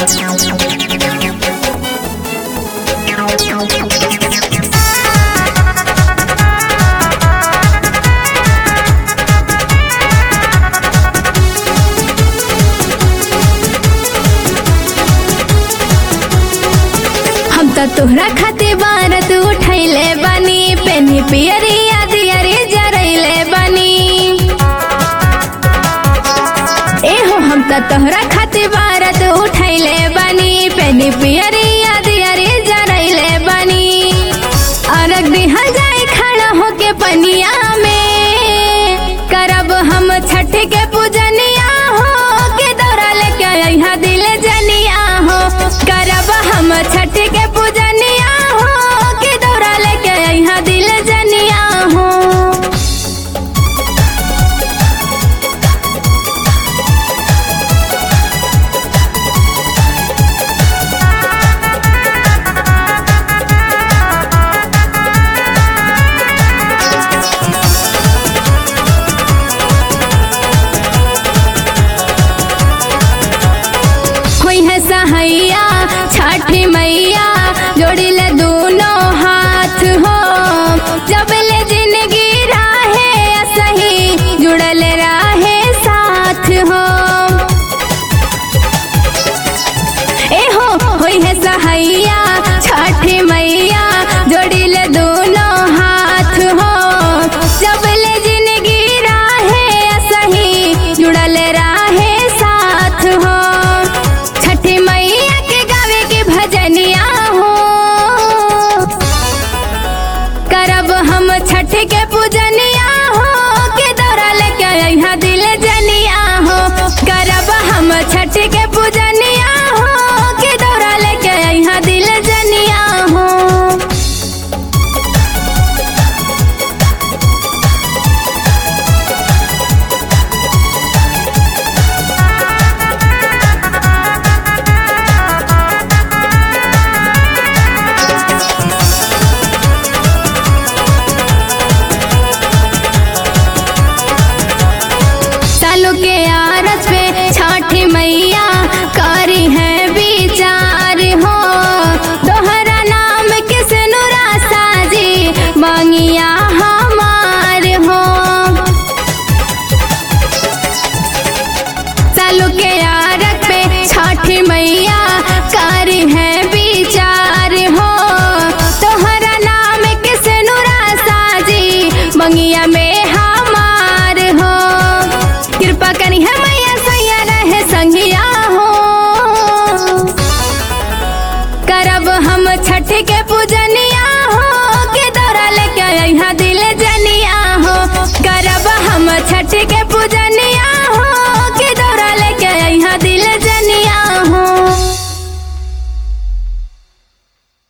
हम त तोहरा खातिर बारत उठैले बानी पेनी पियरिया दियरी जरैले बानी एहो हम त तोहरा खातिर बारत उठैले बानी पेनी पियरिया दियरी जरैले बानी अरग दिहल जाए खड़ा होके पनिया में करब हम छठ के पूजनिया हो के दौरा लेके यहाँ दिल जनिया हो करब हम छठ के पूजनिया हो के दौरा लेके यहाँ दिल जनिया हो कोई है सहैया छठी मैया जोड़ी ले दोनों हाथ हो जब ले जिंदगी राहे सही जुड़ल राहे साथ हो ए हो होई है सहैया छठी मैया जोड़ी ले दोनों हाथ हो जब ले जिंदगी राहे सही जुड़ल राहे साथ हो छठी मैया के गावे के भजनिया हो करब हम छठ के पूजनिया हो के दौरा लेके यहाँ दिल जनिया हो करब हम छठ के पूजनिया हो के दौरा लेके यहाँ दिल जनिया हो सालों के आरस पे छठी मैया करी है विचार हो दोहरा नाम किस नुरा साजी मांगिया हमार हो सालों के आरस पे छठी मैया करी है विचार हो तोहरा नाम किस नुरा साजी मंगिया में हमार हो कृपा करी है मैया सैया रहे संगिया हो करब हम छठ के पूजनिया